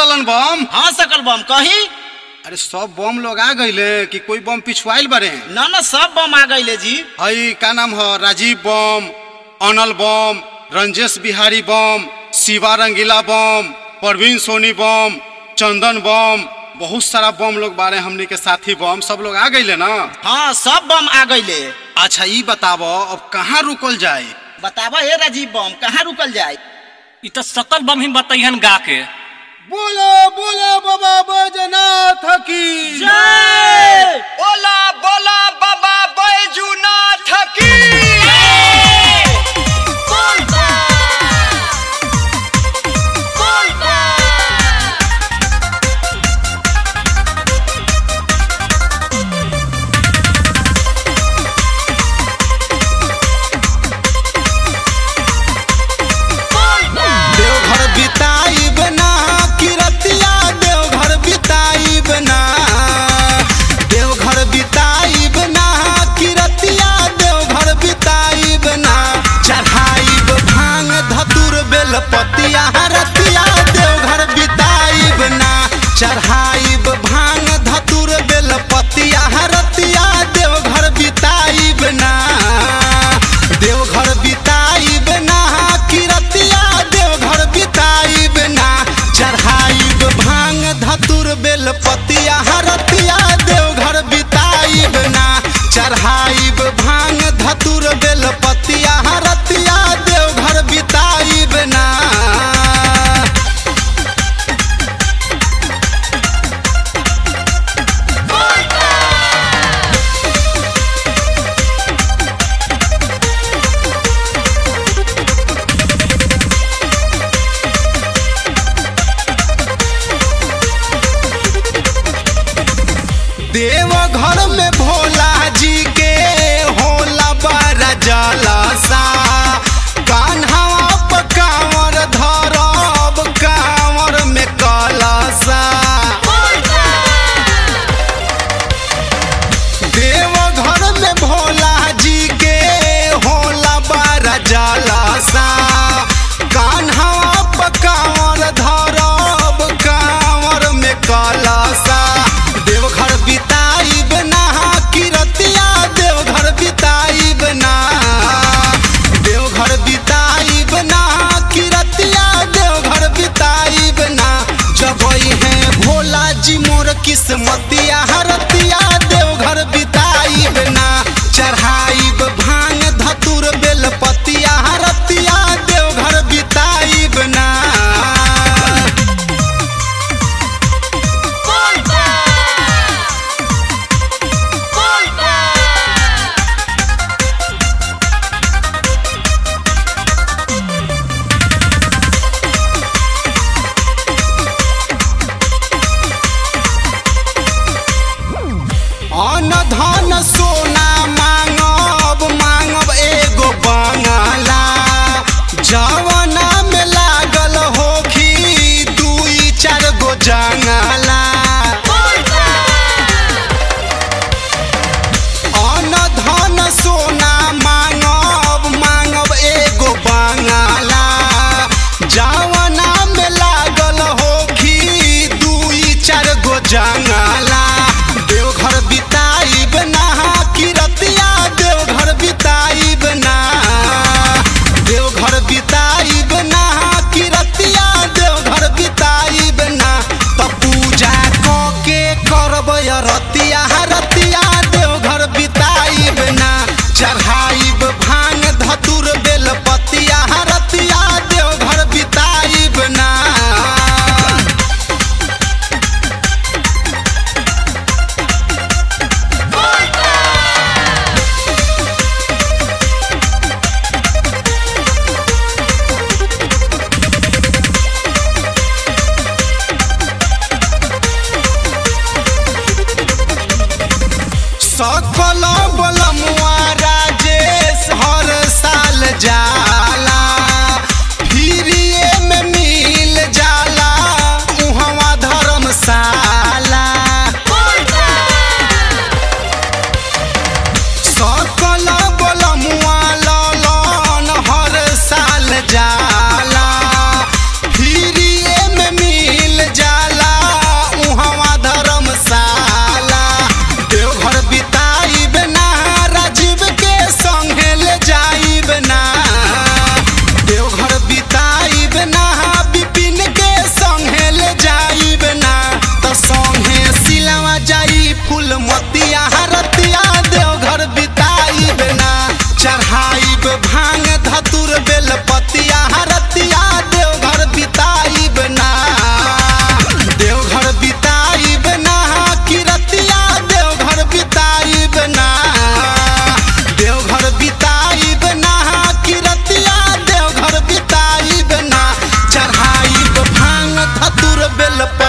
ललन बम हाँ सकल बम कही अरे सब बम लोग आ गईले कि कोई बम पिछुआइल बारे ना ना सब बम आ गईले जी हई का नाम है राजीव बम अनल बम रंजेश बिहारी बम शिवा रंगीला बम परवीन सोनी बम चंदन बम बहुत सारा बम लोग बारे हमनी के साथी बम सब लोग आ गईले ना हाँ सब बम आ गईले अच्छा ई बताबो अब कहाँ रुकल जाए बतावा हे राजीव बम कहाँ रुकल जाए इ त सकल बम ही बतैहन गा के बोलो बोलो बाबा बैजनाथ की जय बोला बोला बाबा बैजूनाथ की देवघर बिताइब ना किरतिया देवघर बिताइब ना देवघर बिताइब ना किरतिया देवघर बिताइब ना चढ़ाइब भांग धतुर बेलपतिया रतिया देवघर बिताइब ना चढ़ाइब भांग धतुर बेलपतिया रतिया देवघर बिताइब ना देवघर बिताइब ना किरतिया देवघर बिताइब ना चढ़ाइब भांग धतुर बेलपतिया हरतिया देवघर बिताइब ना चढ़ाइब भांग धतुर बेलपतिया हरतिया देवघर बिताइब ना देवघर में भोला जी के होला बड़ा जलसा कान्हा पर कांवर धरब कांवर में कलसा देवघर में भोला जी के होला बड़ा जलसा कान्हा पर कांवर धरब कांवर में कलसा देवघर बिताइब ना किरतिया देवघर बिताइब ना देवघर बिताइब ना किरतिया देवघर बिताइब ना जबई है भोला जी मोर किस्मतिया हरतिया देवघर बिताइब ना चढ़ाइब भांग धतुर बेलपतिया हरतिया देवघर बिताइब ना अन धन सोना मांगब मांगब एगो बंगला जवना में लागल होखी दुई चार गो जंगला अन धन सोना मांगब मांगब एगो बंगला जवना में लागल होखी दुई चार गो जंगला देवघर बिताइब ना किरतिया देवघर बिताइब ना देवघर बिताइब ना किरतिया देवघर बिताइब ना त पूजा क के करब रतिया रतिया देवघर बिताइब ना चढ़ाइब भांग धतुर बेलपतिया रतिया देवघर बिताइब ना सकल बलमुआ राजेश हर साल जाला फिरिए में मिल जाला उहवा धर्मशाला सकल बलमुआ ललन हर साल जाला फिरिए में मिल जाला बेल